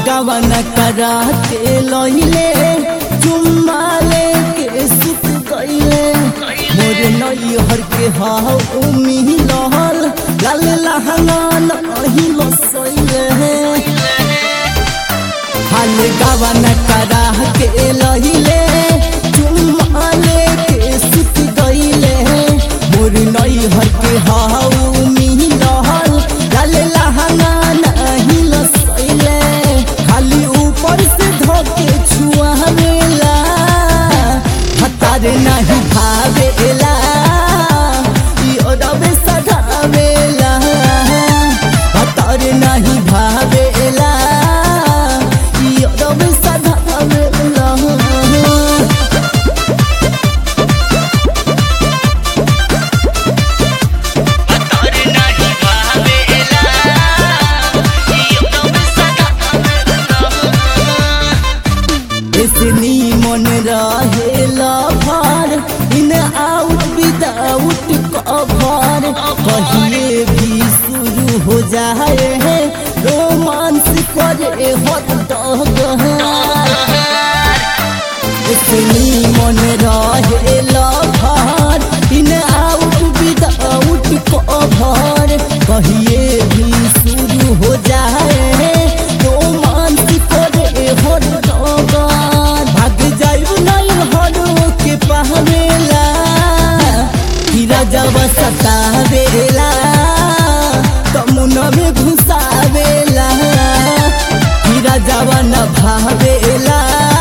गवन करा के लहिले चुम्मा लेके सुत गईले मोर नई हर के हाउ उमी लहल लाल लहंगा नहीं लसैले हाल गवन करा के लहिले चुम्मा लेके सुत गईले मोर नई हर के हाउ उमी लहल लाल लहंगा नहीं लसैले खाली ऊपर से धोके छुआवेला हतार नहीं भावेला ई ओदबे सधावेला हतार नहीं भावेला ई ओदबे सधावेला तोर नाही भावेला एकदम सदा इसनी मन रहेला भार इन आउट विदाउट कभार कहिए भी शुरू हो जाए है रोमांस करे हद इसनी मन रहेला भार इन आउट विदाउट कभार कहिए भी शुरू हो जाए रोमांस करे हद भाग जाइब नहीं हरो के पहवेला हीरा जब सतावेला तमुन में घुसावेला हीरा जब न भावेला